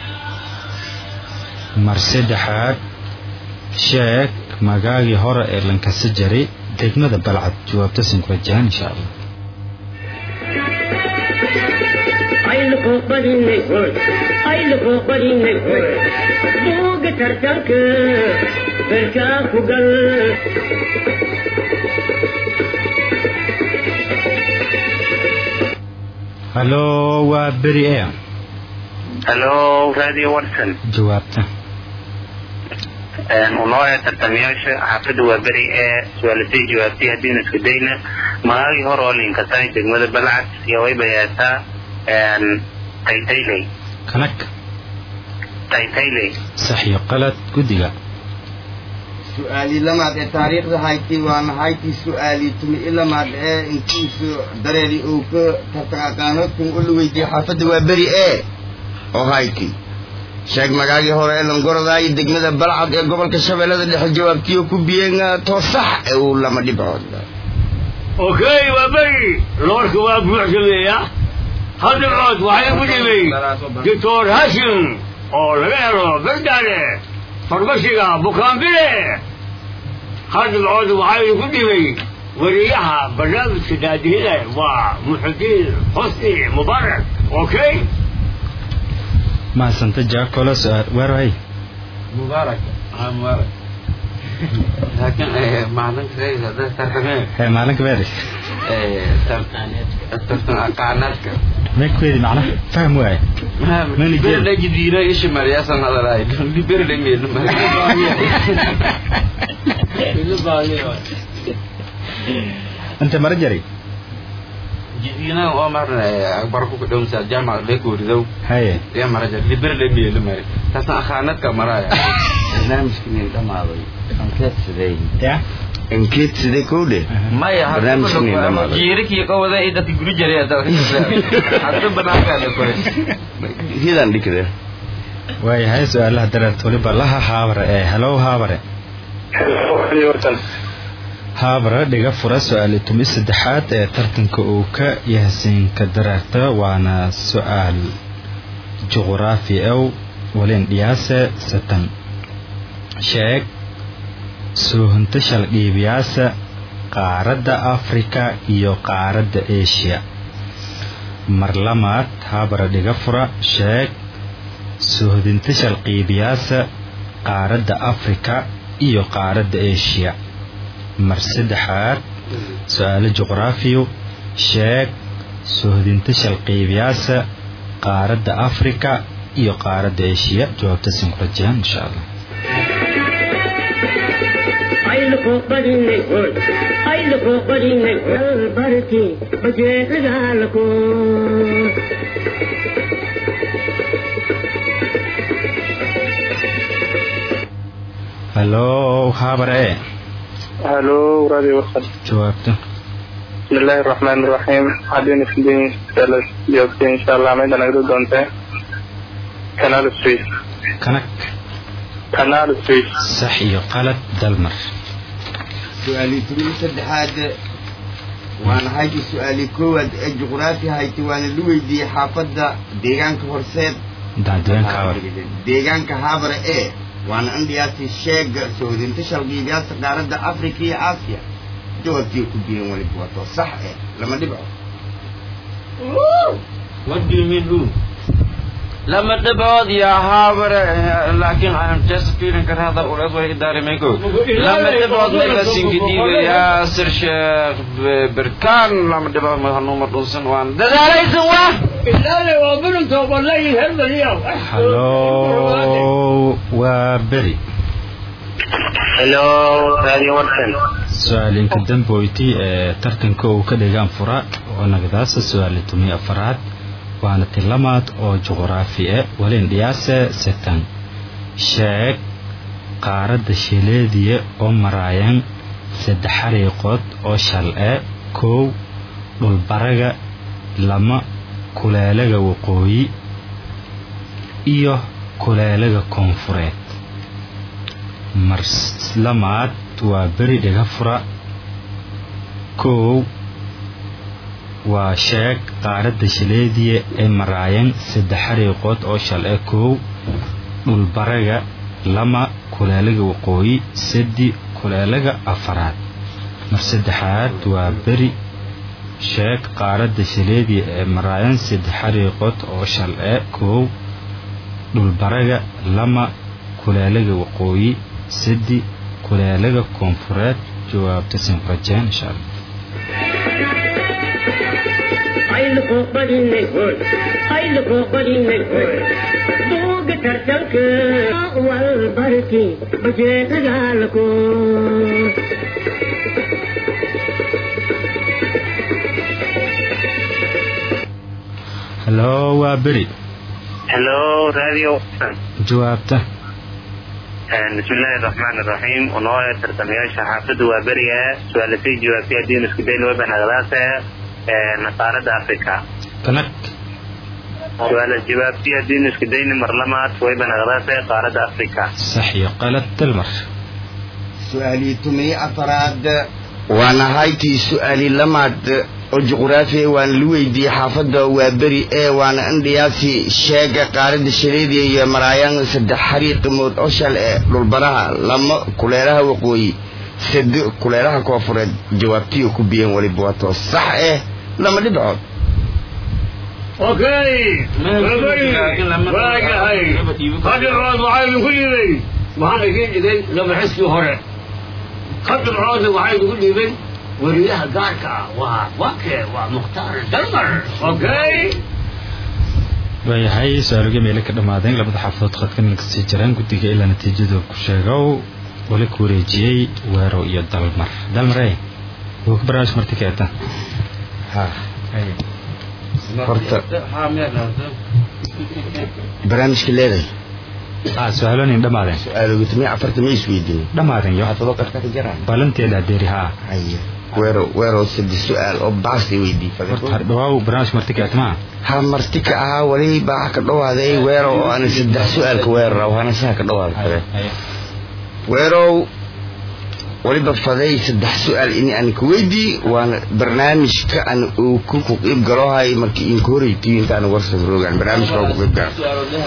mar saddexaad sheeg magaagii hore ee lankasi jari degmada balcad jawaabta sinkurajaan insha allah ayluko badinay hoy ayluko badinay hoy buuga tartanka berkaa ku gal halo waa beri e hello radio warsan jawaabta unoo ee tartamayaasha xaafadda waa beri ee su-aalatay jawaabtay haddiinu isku dayna magaagii hore oo linkatay degmada balcad iyo way bayaataa taytayley kanag taytayley sax iyo qalad guddiga su-aalii lamaad ee taariikhda hayti waana hayti su-aalii tumi i lamaad ee intiisu dareeri uu ka tartan aqaanoodkan u la weydiiyey xaafadda waa beri ee oo hayti sheeg magaagii hore ee longoroday degmada balcad ee gobolka shabeellada dhexe jawaabtiyo ku biyeen toosax ee uu lama dhibcood okay waa beri loorka waa buuxsameeya hal dhibcood waxay ku dhimay doctor hashim oo laga helo berdaale farmashiga bukaanbile hal dhibcood waxay ku dhimay wariyaha barnaamijka daadihida waa muxudiin xusni mubaarak okay mahadsanta jaakolo su-aal weeray mubaarak ah mubaarak laakiin maalinka tartamee hee maalinka beeri tartan aqaanaadka meekuweedi macnaha fahm waaye Mani geed. berle jidira ishi mariyaasan hadalaay berle meelu inta mara jari jidina oo marna akbar ku dhawsa jaamac le ku ridow haye ya maraja berle meelu mari taasna aqaanaadka maraya barnaamijkinin dhamaaday ankeed sidee ya ankeed sidee kowdhe maya Barnaamijkani dhamaaday. jiirikii qowada ay dadka guri jiray hadda banaankaada koy hidan dhikde waayahay su-aalaha dareert waliba laha haabare ee halow haabare radio warsan haabare dhiga fura su-aali tumi saddexaad ee tartanka uu ka yahsiinka dareerta waana su-aal juquraafi ew walin dhiyaase satan sheeg soohunta shaldhiibiyaasa qaaradda afrika iyo qaaradda asia mar lamaad haabare dhiga fura sheeg soohdinta shalqiibiyaasa qaaradda afrika iyo qaaradda asia mar saddexaad su-aalo juqraafiyo sheeg soohdinta shalqiibiyaasa qaaradda afrika iyo qaaradda asia jawaabta sin ku rajayaan insha allah ayluko badinay hoy ayluko badinay hoy barti bajeedagaalako halo haabare e hello radio warsan jawaabta bismillaahi araxmaani araxiim haddiinu isku dayin su-aalaas jawaabtay insha allah meedan aydu doonte kanaal swiss kanag kanaal swiss sax iyo qalad dalmar su-aalii tumi saddexaad waana hayti su-aalii koowaad ee juqraafi hayti waana la weydiiyey xaafadda deegaanka horseed dacdooyinka awar deegaanka haabare ee waana indhiyaasi sheega soodinta shalgiibiyaadka qaaradda afrika iyo aasiya jawaabtii ku biyan waliba wato sax eh lama dhibco What do you mean who? لما تبعد يا هابر لكن I'm just feeling كان هذا الأولاد ولا إداري ميكو لما تبعد لك سنجدي يا سر شيخ بركان لما تبعد ما هنو مدرسن وان ده ده ليس هو إلا لي وابن توب الله يهمل اليوم halo waa beri hello radio warsan su-aalinka damboyti ee tartanka uu ka dhigaan fura oo nagadaasa su-aali tumi afaraad waana tilamaad oo juqraafi e walin dhiyaase setan sheeg qaaradda shileediya oo maraayan saddex xariiqood oo shal e kow dhulbaraga lama kuleelaga waqooyi iyo kuleelaga koonfureed marlamaad waa beri dhiga fura kow waa sheeg qaaradda shileediya ee maraayan saddex xariiqood oo shal e kow dhulbaraga lama kuleelaga waqooyi sadi kuleelaga afaraad mar saddexaad waa beri sheeg qaaradda shileediya ee maraayan saddex xariiqood oo shal e kow dhulbaraga lama kuleelaga waqooyi sadi kuleelaga koonfureed jawaabta sinqajeen insha allah ayluko badinay hoy ayluko badinay hoy buuga tartanka wal barki bajeedagaalako halo waa beri hello radio warsan jawaabta bismillahi raxmaan raxiim unooya tartamayaasha xaafadda waa beriga su-aalasay jawaabtay haddii isku dayn webanagadaase qaaradda africa kanag su-aala jawaabtay haddii isku dayni marlamaad webanagadaase qaaradda africa sax iyo qalad dalmar su-aalii tumiye afaraad waana haytii su-aali lamaad oo juqraafi waana la weydiiyey xaafadda waa beri ee waana indhiyaasi sheega qaaradda shaleediya iyo maraayaan saddex xariiqimood oo shal ee dhulbaraha lama kuleelaha waqooyi sadi kuleelaha koofureed jawaabtiyo ku biyan waliba wato sax eh lama dhibcood اوكي واجهي هذا العود وعايز كل يبي وهذا يجي يجي لما حسي هره خد العود وعايز كل يبي وريها قاركا وواكي ومختار دمر اوكي waayahay su-aaluga meele ka dhammaadeen labada xaafadood khadkan kasii jiraan guddiga ilaa natiijadu ku sheegow wali ku wareejiyey weero iyo dalmar dalmare wuu ka barnaamij marti keeta horta barnaamijka leedahay ah su-aalonin dhammaadeen su-aalooga tumiye afarta ma isweydiin dhammaadeen yo xaafado qarka ka jiraan balanteeda adeeri haa haye weero weero saddex su-aal oo baasay weydii horta har dhawaaw barnaamij marti keeta maa ha marti ka ahaa wali baa ka dhawaaday weero oo ana saddex su-aalka weerara waxaana saa ka dhawaada weerow waliba faday saddex su-aal ini aan ka weydii waana barnaamijka aan uu ku ku qiib galohay markii inka horeytiyo intaan warsad roogaan barnaamijka waa ku qiib galo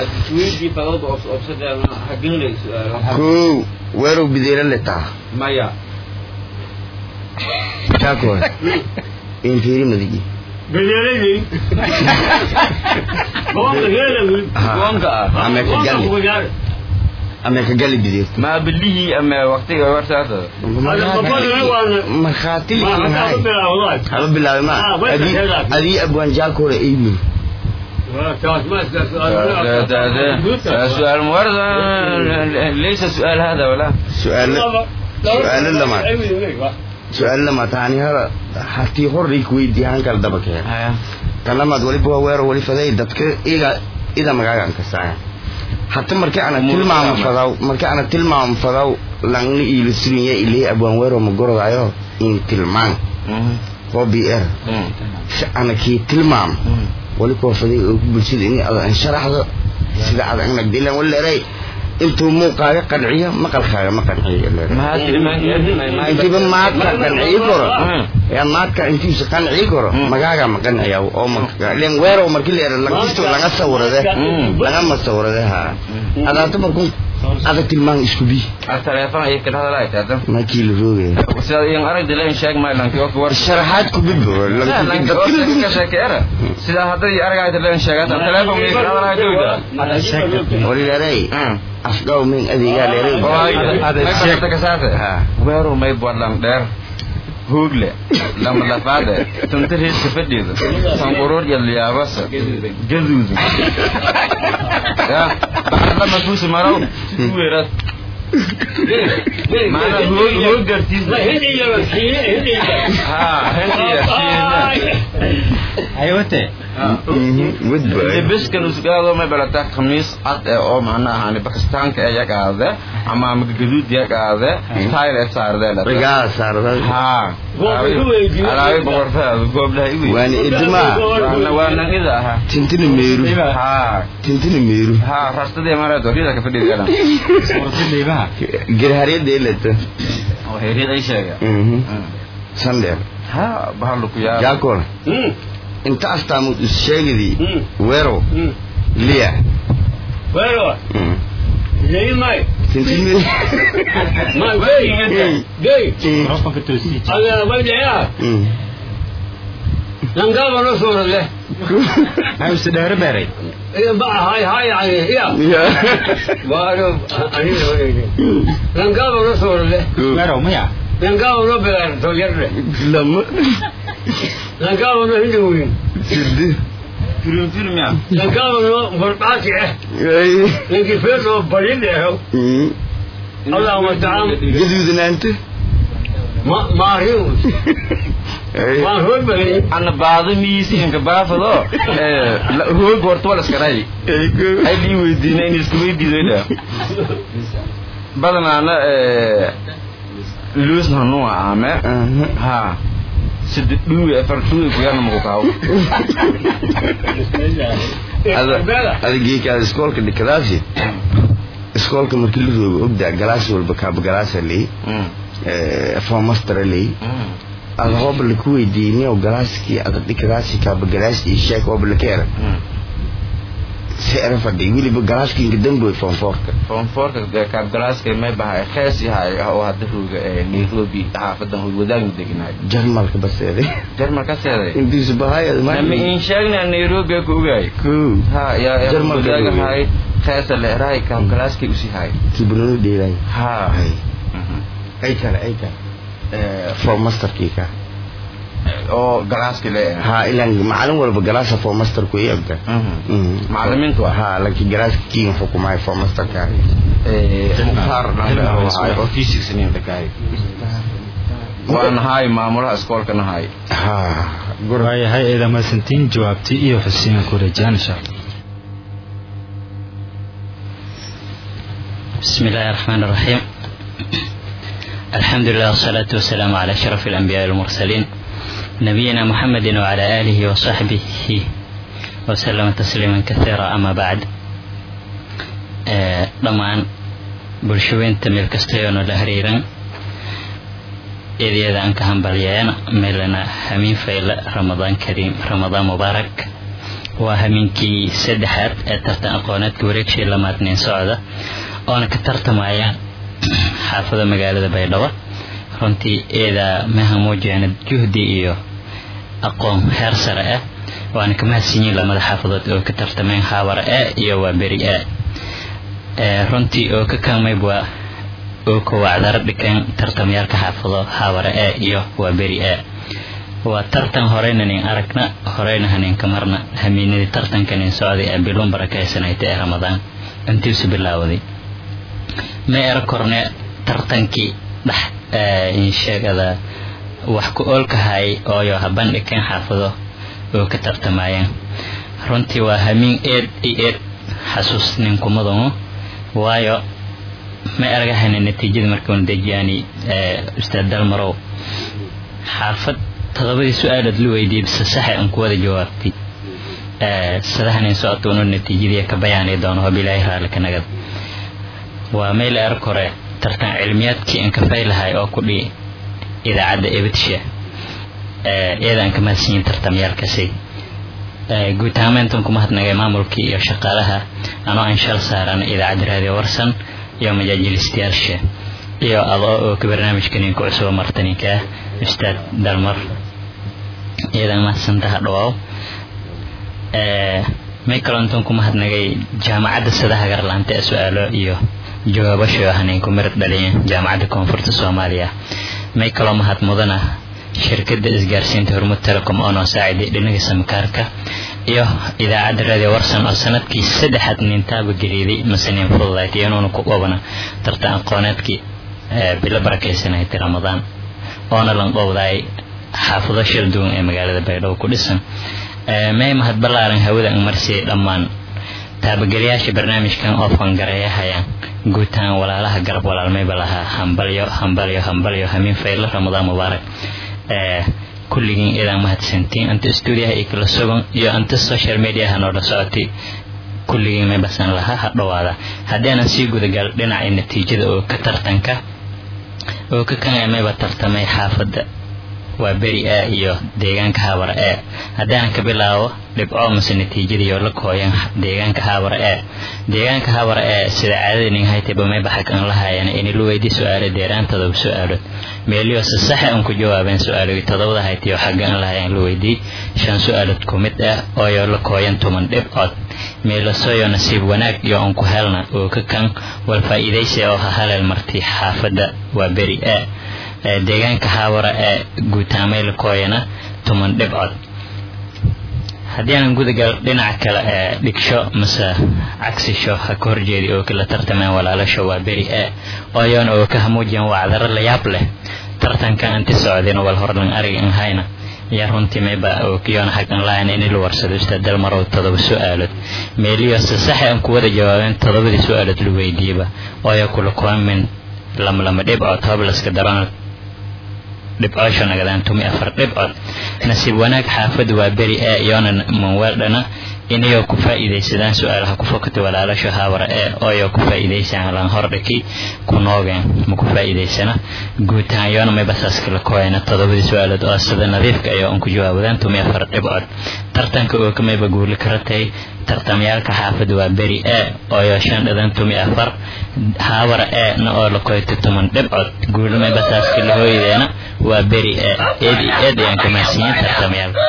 kow weerow bideela letaa maya taako infiiri madigi بديلني هو بديلني goonka ah ama ka gali ama ka gali bideer ma bilihii ama waqtiga wartaada markhaati ما likinhay حتى والله haba bilaabay ma Ah, way adii tahay. adii abwaan jaaka hore eymin سؤال مورد ليس سؤال هذا ولا su-aalo su-aalo lamaad su-aalo lamaad taani hada hatii horey ku weydii hankal daba keen tan lamaad waliba waa weero wali faday dadka iga ida magaaga an kasaaya hata markii ana tilmaamo fadaw markii ana tilmaamo fadaw langni iila surinya ilay abwaan weero ma gorodaayo in tilmaan oo b r si ana kii tilmaam wali koo faday oo ku bulshada in ada an sharaxdo sida aad anag dilan waleeray intuu muuqaaga qanciyo maqalkaaga ma qanciyo intiiba maadka qanciyi karo yaa maadka intiisa qanciyi karo magaaga ma qanciya oo len weerow markii la yidhahdo lankisto laga sawirade lagama sawirade ha adaata markun ada tilmaan isku bi teleefon ayay kala hadalaaytaa makii la roogaya sidaad iyan aragdi leen sheeg maalanki oo kuwar sharaxaad ku bibo ka sheekeera sidaa hadday aragayta leen sheegata teleefon miyay kala hadalaayta walileeray afdhaw min adeegaa leeray weeru may badlan dheer hoogle lama lafaade tunta reeska fadhiida sanquruur iyo liyaabasa gaduudu ya bacda mafuusi marow weerad maana hoog hoog gartiisa ha aywate biskan usgaado may balata khamiis cad ee oo macnaha ani bakistaanka ee yagaade ama gaduud yagaade style ee saardeela rigaa saarda ha alaabi boqortaadu gooblaha iwi waana idmaa waana ida aha tintina meeru ha tintina meeru ha rastadii mareedo rida ka fadhiidana suurtadaybaha garharyada elata oo heeryad ay sheega sandheer ha bahalu ku yaa jaakol inta astaamud is sheegidii weerow liya Bueno, leí mai. tintina Mai, gay. Gay. microfonka toosii Aga, vai leia. Langaba no soro le. maxay use dheere beeray Iya ba hai hai ai. Iya. Baru ani le. Langaba no soro le. weerow maya Langaba no belar to yerle. lama Langaba no hindi win. sidi firim firim ya Langaba no borbati eh. Lengi feso balinde ho. Allah wa ta'ala. gaduudanaanta Ma ma riu. Ma hood bali. ana baado miisiinka baafado hoog horta wala iskaray ay lii weydiina in isku weydiidayda badanaana luus hanua ame ha sida dhuwi afar dhuwi kuyana maku kaawo adigii iskoolka dhikadaasi iskoolka markii la roogo ogdaa galaas walba kaaba galaasa ley foomastara ley ada hooba laku weydiiniyo galaaskii ada dhikadaasi kaaba galaas iyo sheek hooba lakeera si era fadhi weliba galaaskii inka damboy foomfoorka foomfoorka kaabgalaaska may bahay khees yahay oo hadda rooga ee nairobi xaafadan hoy wadaagna deginaay jarmalka baseeday jarmal ka seeday intiisu bahayad nama in sheegna nairobi ku ogaay ko ha yaa Jarmalka wadaagahay kheesa leerahay kaabgalaaskay usi hay kibrano dheelay ha ay kale ay kale fomasterkii ka oo galaaski leeyahay ha ilan macalin walba galaasa fomasterku i ogda macalimiintu ah ha laakiin galaaska kiin xukumaay fomasterka mukhtaar dhangahay oo physics nin dhagaay waan nahay maamulaha iskoolka nahay ha waayahay eeda mahadsantiin jawaabtii iyo xuseen kurejaan insha allah بسم الله الرحمن الرحيم الحمد لله والصلاة والسلام على أشرف الأنبياء والمرسلين نبينا محمد وعلى آله وصحبه وسلم تسليما كثيرا أما بعد ضمان bulshooyinta meel kastayoona la hariiran eedyada aan ka hambalyeena meelana hamiin fayle ramadaan kariim ramadaan mubaarak waa hamiinkii saddexaad ee tartan aqooneedka wareegshii lamaadnin socda oona ka tartamaya xaafada magaalada baydhabo runtii eedaa maha muujiyana juhdi iyo aqoon heer sare ah waana ka mahadsanyiin lamada xaafadood oo ka tartameen haabara a iyo waa beri a runtii oo ka kaalmayb waa oo kowacdaro dhikeen tartamyaalka xaafado haabara a iyo waa beri a waa tartan horeyna nin aragna horeyna haninka marna hamiinadii tartanka nin socday ee biluun barakaysanayta ee ramadaan intiisu bilaawaday ma era korne tartankii dhex insheegada wax ku oolkahay ooyo habandhikeen xaafado oo ka tartamayeen runtii waa hamiin eed iyo eed xasuus ninkumadanu waayo ma eragahayna natiijada markuuna dejiyaani ustaad dalmarow xaafad todobadii su-aalood la weydiiyey bise saxe aan ku wada jawaabtay sadahanin socota unu natiijadii ka bayaani doono hob ilaahay raalli ka nagad waa meel erg hore tartan cilmiyaadkii aan ka faylahay oo ku dhihi idaacadda ebidsha iyadaan ka mahadsanyiin tartamyaalkasi guud ahaan intan ku mahadnagay maamulkii iyo shaqaalaha anoo aan shal saaran idaacadda raadiyo warsan iyo majaajilistayaasha iyo adoo oo ka barnaamijka ninka cusubo martaninka ah ustaad dalmar iyadaan mahadsantaha dhawaaw may kaloo intan ku mahadnagay jaamacadda sadaha garlaanta ee su-aalo iyo jawaabasho hanin ku mirad dhaliyeen jaamacadda koonfurta soomaaliya may kaloo mahad mudana shirkadda isgaarsiinta hormud telecom oo noo saaciday dhinaga samkaarka iyo idaacadda radio warsan oo sanadkii saddexaad nintaaba geliiday masaniin fududayd iyanuuna ku oobana tartan aqooneedkii bilo barakaysanayta ramadaan oona lanqowdaay xaafado shir duwan ee magaalada baydhabo ku dhisan may mahad ballaaran hawada ang marsiyay dhammaan taabageliyaasha barnaamijkan oo fangareeyahayaan guutaan walaalaha garab walaalmayba lahaa hambalyo hambalyo hambalyo hamiin faylo ramadaan mubaarak kulligiin idaan mahadsantiin anta stuudiyaha iyo kala sugan iyo anta social mediaha noola socotay kulligiin may basan lahaa ha dhowaada haddaanan sii gudagal dhinaca natiijada oo ka tartanka oo ka kan mayba tartamay xaafadda waa beri a iyo deegaanka haabara e haddaanan ka bilaabo dhibco mase natiijadii oo la kooyan deegaanka haabara e deegaanka haabara e sida caadada nin haytayba may baxag aan lahayan ini la weydii su-aalo deeraan todoba su-aalood meeliyo se saxa aan ku jawaabeen su-aalogii todobada haytay oo xagga aan lahayan la weydii shan su-aalood ku mid ah ooyo la kooyan tuman dhibcood meelasoyo nasiib wanaag iyo aan ku helna oo ka kan wal faa'iidaysi oo ha haleel marti xaafadda waa beri a deegaanka haawara ee guutaameyla kooyana tuman dhibcod haddii aanan gudagal dhinaca kale ee dhigsho mase cagsisho ha ka horjeedi oo kala tartamaan walaalasho waa beri e ooyoona oo ka hamuujiyan wacdaro la yaab leh tartanka anti socdin wal horlan ariga an hayna yaa runtii mayba oo kiyoona xag an lahayn in la warsado ustaad dalmarow todoba su-aalood meeliyo se saxa aan ku wada jawaabeen todobadii su-aalood la weydiiyaba ooyo kula koomin lama lama dhibcood hoblaska daroona dhibcoosho nagadaan tumi afar dhibcood nasiib wanaag xaafadda waa beri ee iyoona manweeldhana inayoo ku faa'iidaysadaan su-aalaha ku fokata walaalasho haawara ee ooyoo ku faa'iidaysaan lan hordhaki ku noogeen ma ku faa'iidaysana guud ahaan yoona mayba saas kala kooyana todobadii su-aalood oo sida nadiifka ayoo an ku jawaawadaan tumi afar dhibcood tartanka oo ka mayba guuli karatay tartamyaalka xaafadda waa beri e ooyo shan dhadan tumi afar haawara e na oo la koyta tuman dhibcood guuli mayba saas kala hooyadeena waa beri e eed eed ayaan ka mahadsiiyeen tartamyaalka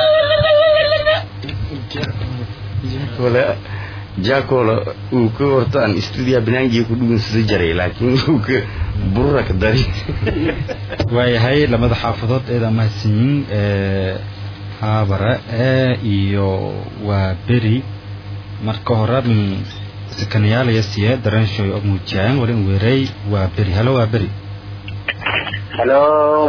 wala jacola uu ka hortaan stuudiyaha banaangiga ku dhugunsada jaray laakiin uu ka burura ka dari waayahay labada xaafadood eedaa mahadsanyiin haabara e iyo waa beri marka hore min sakanayaalaya siye darenshoy oo muujiyaan walin weeray waa beri halo waa beri halo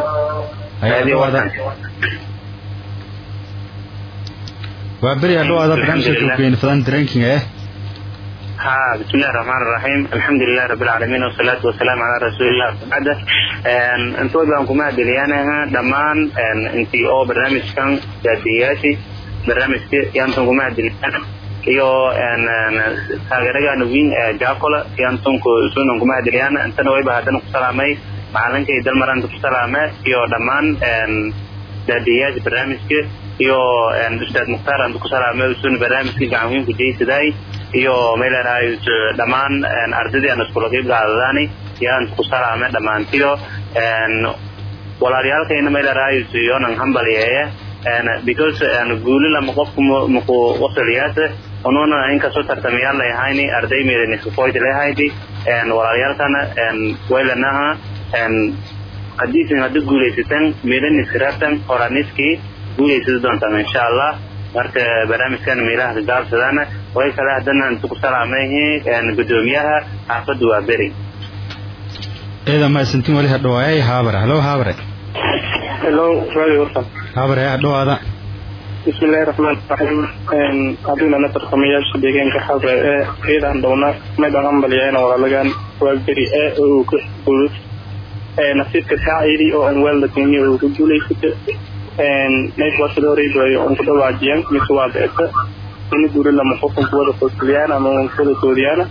waa beri hadhowaada barnaamijka kugeyn fadaan dareenkinga eh ها بسم الله الرحمن الرحيم الحمد لله رب العالمين والصلاة والسلام على رسول الله بعد انتو بان كما دليانا دمان انتي او برنامج كان جادياتي برنامج يانتو كما دليانا iyo taageerayaana weyn ee jaacola yaantunku sunan kuma hadiliyaan intana wayba haddana ku salaamay macalinkay dalmaranta ku salaame iyo dhammaan daadiyaasha barnaamijka iyo ustaad mukhtaar anta ku salaamay sun barnaamijka gacan weyn ku jeysaday iyo meelerahay dhammaan ardadii aan iskula qeyb qaadadaani yaan ku salaame dhammaantiyo walaalyaalkayna meelerahay yonan hambaliyeeye because guuli lama qofku maku wasaliyaasa ununa inkastoo tartamayaal layahayni arday meelaniskafoyd lahaydi walaalyaalkana waylanaha hadiisin hadda guulaysataan meelaniskaraabtan horaniskii guulaysada doontaan insha allah marka barnaamijkan meelaha kagaabsadana way kale haddana intu ku salaamayhi gudoomiyaha xaafadda waa beri eeda mahadsantiin wali hadhawaayay haabare halo haabare hello radio warsan haabare hadhawaada بسم الله الرحمن الرحيم هذين أنا ترخمياش ديجان كحب إذا عندنا ما دعم بليان ولا لجان والبري وكل نصيب كسائري أو أنوال لكني وكجولي فت نيت وصدوري جوي أنكر واجيان مسوا بيت ini guuri lama qofkan kuwada qosliyaan ama kuwada soodiyaan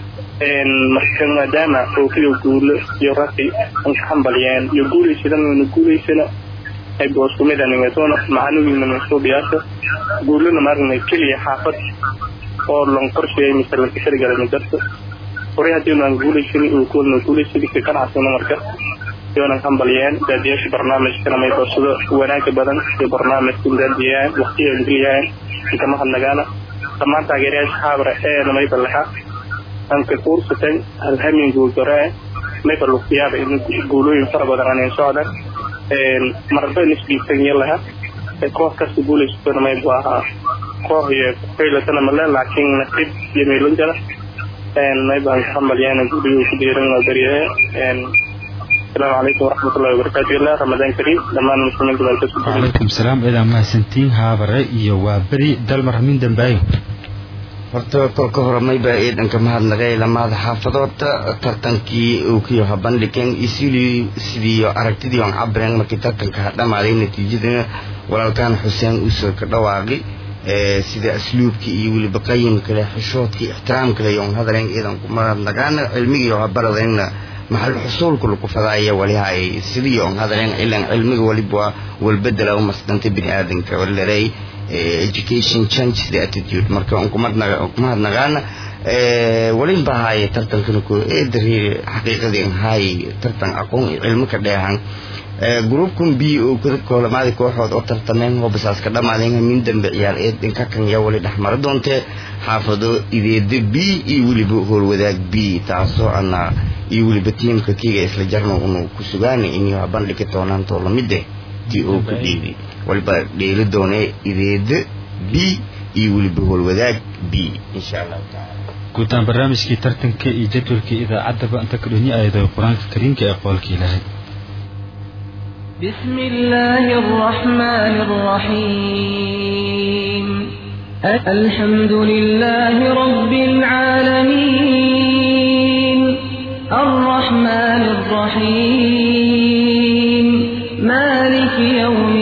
marka maadaama ookiyo guulo iyo raqi an ka hambaliyeen iyo guulaysadana guulaysana ay booskumida ningatona macanugiina mansuubiyaasha guulana maaragna keliya xaafad oo lon qorsheeyay mise lanka sharigalay madarta horay haddii aan guulaysan uu kuwana guulaysadi ka ganacsana marka yoonan hambaliyeen daadiyaasha barnaamijkana may boosado wanaaga badan iyo barnaamijka daadiyaan waqtiga geliyaan inkama hadnagaana dhammaan taageerayaasha xaabra eena may ballaxa anka kuursatan halhamin guuldaree may balluqtiyaaba in guulooyin fara badan aanay socdan marba nisbiisan yalaha koox kasta guulaysatona may bu ahaa koox iyo faylatana male laakiin nasiib iyo meelon jara may baan ka hambaliyaan guuliyu ku diiran waa beriyahe السلام عليكم ورحمة الله وبركاته الله رمضان كريم لما المسلمين دول كسب وعليكم السلام إذا ما سنتين هابرة إيو وابري دلمر من دنبايو horta kolka hore maybaa eedanka mahadnaqay lamaada xaafadoodta tartankii uu kiyo habandhigeen isidii sidiiyo aragtidii on cabireen markii tartanka ha dhamaaday natiijadana walaalkaan xuseen usoo ka dhawaaqi sida asluubkii iyo weliba qayimkale xishoodkii ixtiraamkale yon hadaleen eedanku mahadnaqaana cilmigii habaradeenna maxal xusuulku lagu fadaaya walihay sidii on hadaleen ilan cilmiga waliba walbedela umasdanta bini aadanka walaray education change the attitude marka kumahadnaqaana walin ba haaye tartankana ku eedari xaqiiqadii haay tartan aqoon iyo cilmo ka dheehan gruupkan b oo kolamaadi kooxood oo tartameen hobasaas ka dhamaadeen min dambe ciyaar eed dhinka kan yaa wali dhexmara doontee xaafado ideeda b iyo weliba howlwadaag b taasoo ana iyo weliba tiimka kiga isla jarno unu ku sugaana inay bandhigi doonaan too lamide ti oo ku dhiibi waliba dheeli doonee ideeda b iyo weliba howlwadaag b insha allahu taala guutaan barnaamijkii tartanka iyo jadwalkii idaacaddaba inta ka dhonyi ayado qur-aanka kariimka ee qoolka ilaahay بسم الله الرحمن الرحيم الحمد لله رب العالمين الرحمن الرحيم مالك يوم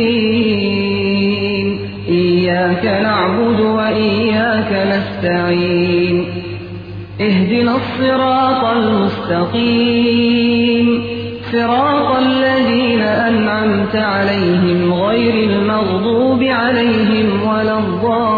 الدين إياك نعبد وإياك نستعين اهدنا الصراط المستقيم صراط الذين أنعمت عليهم غير المغضوب عليهم ولا الضالين